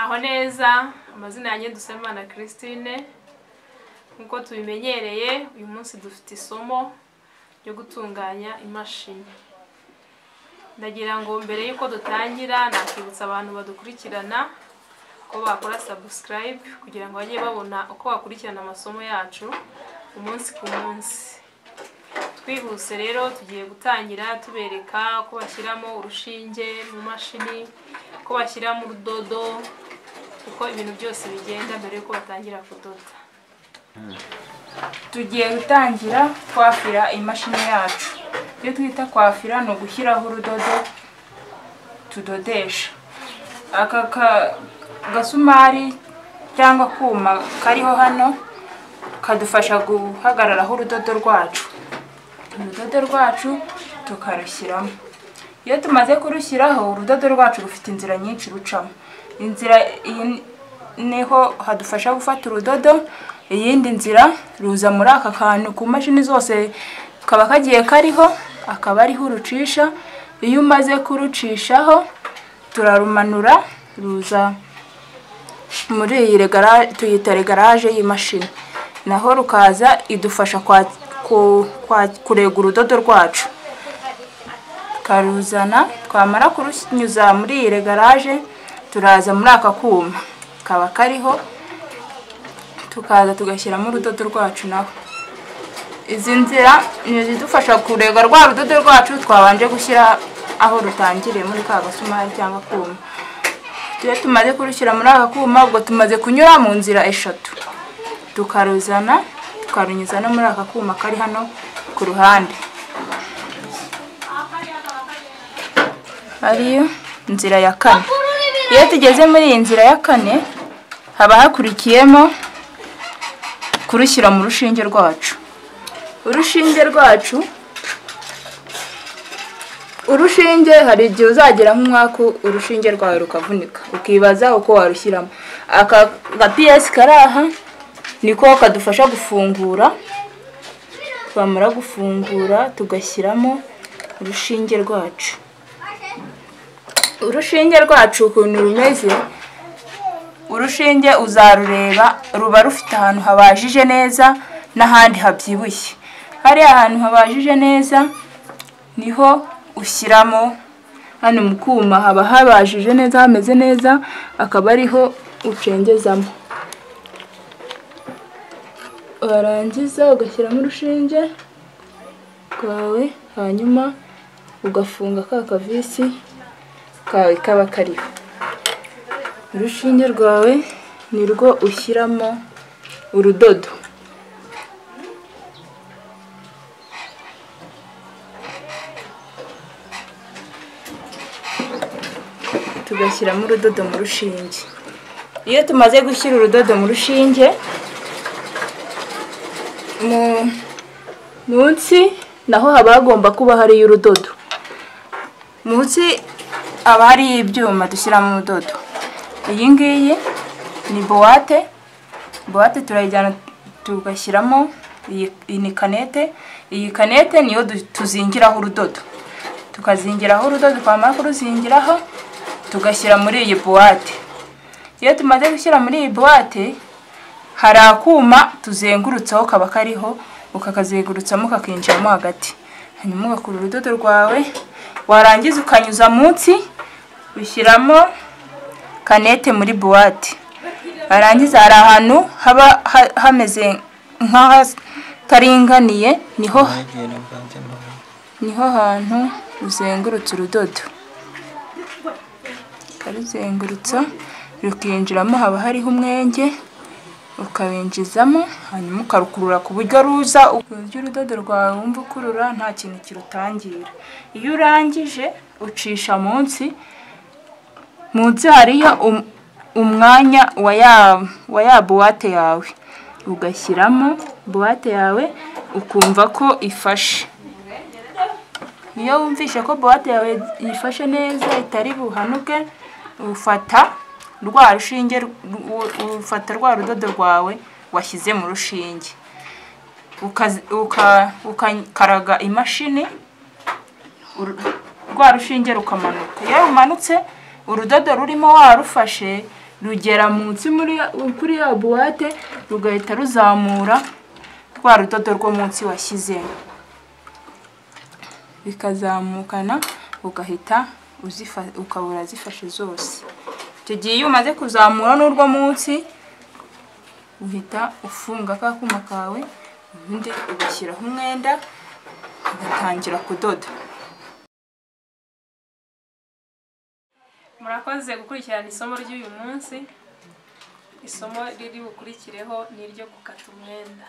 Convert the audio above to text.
aho neza amazina yanjye dusemana christine nk'uko tubimenyereye uyu munsi dufite isomo ryo gutunganya imashini ndagira ngo mbere y'uko dutangira nakibutsa abantu badukurikirana ko bakora sabusikarayibe kugira ngo bajye babona uko bakurikirana amasomo yacu umunsi ku munsi twihuse rero tugiye gutangira tubereka ko bashyiramo urushinge mu mashini ko bashyiramo urudodo uko ibintu byose bigenda mbere y'uko batangira kudoda tugiye gutangira kwafira imashini yacu ibyo twita kwafira ni ugushyiraho urudodo tudodesha aka ka- gasumari cyangwa kuma kariho hano kadufasha guhagararaho urudodo rwacu urudodo rwacu tukarushyiramo iyo tumaze kurushyiraho urudodo rwacu rufite inzira nyinshi rucamo inzira iyi niho hadufasha gufata urudodo iyindi nzira ruza muri aka kantu ku mashini zose kaba kagiye kariho akaba ariho urucisha iyo umaze kurucishaho turarumanura ruza muri iyi regara tuyita regaraje y'imashini naho rukaza idufasha kwa- ku- kwa- kurega urudodo rwacu tukaruzana twamara kurunyuza muri iyi regaraje turaza muri aka kuma kaba kariho tukaza tugashyiramo urudodo rwacu naho izi nzira ni izidufasha kurega rwa rudodo rwacu twabanje gushyira aho rutangiriye muri ka gasumari cyangwa kuma iyo tumaze kurushyira muri aka kuma ubwo tumaze kunyura mu nzira eshatu tukaruzana tukarunyuza no muri aka kuma kari hano ku ruhande ariyo nzira ya kane iyo tugeze muri iyi nzira ya kane haba hakurikiyemo kurushyira mu rushinge rwacu urushinge rwacu urushinge hari igihe uzagera nk'umwaku urushinge rwawe rukavunika ukibaza uko warushyiramo aka gapiyesi kari aha niko kadufasha gufungura twamara gufungura tugashyiramo urushinge rwacu urushinge rwacu ukuntu rumeze urushinge uzarureba ruba rufite ahantu habajije neza n'ahandi habyibushye hariya ahantu habajije neza niho ushyiramo hano mu kuma haba habajije neza hameze neza akaba ariho ucengezamo warangiza ugashyiramo urushinge rwawe hanyuma ugafunga ka kavisi kawe kaba kariho urushinge rwawe ni rwo ushyiramo urudodo tugashyiramo urudodo mu rushinge iyo tumaze gushyira urudodo mu rushinge mu- munsi naho haba hagomba kuba hariyo urudodo munsi haba hariyo ibyuma dushyiramo urudodo iyi ngiyi ni buwate buwate turayijyana tugashyiramo iyi iyi ni kanete iyi kanete niyo du- tuzingiraho urudodo tukazingiraho urudodo twamara kuruzingiraho tugashyira muri iyi buwate iyo tumaze gushyira muri iyi buwate hari akuma tuzengurutsaho kaba kariho ukakazengurutsamo kakinjiramo hagati hanyuma ugakura urudodo rwawe warangiza ukanyuza munsi ushyiramo kanete muri buwate warangiza hari ahantu haba ha- hameze nk'ahataringaniye niho niho hantu uzengurutse urudodo ukaruzengurutsa rukinjiramo haba hariho umwenge ukawinjizamo hanyuma ukarukurura ku buryo ruza uburyo urudodo rwawe wumva ukurura nta kintu kirutangira iyo urangije ucisha munsi munsi hariyo um- umwanya wa ya wa ya buwate yawe ugashyiramo buwate yawe ukumva ko ifashe iyo wumvishe ko buwate yawe yifashe neza itari buhanuke ufata rwa rushinge ru- ufata rwa rudodo rwawe washyize mu rushinge ukazi- uka- ukakaraga imashini uru- rwa rushinge rukamanuka iyo rumanutse urudodo rurimo warufashe rugera munsi muri ya- kuri ya buwate rugahita ruzamura rwa rudodo rwo munsi washyizemo bikazamukana ugahita uzifa ukaba urazifashe zose icyo gihe iyo umaze kuzamura n'urwo munsi uhita ufunga ka kuma kawe ubundi ugashyiraho umwenda ugatangira kudoda murakoze gukurikirana isomo ry'uyu munsi isomo riri bukurikireho ni iryo gukata umwenda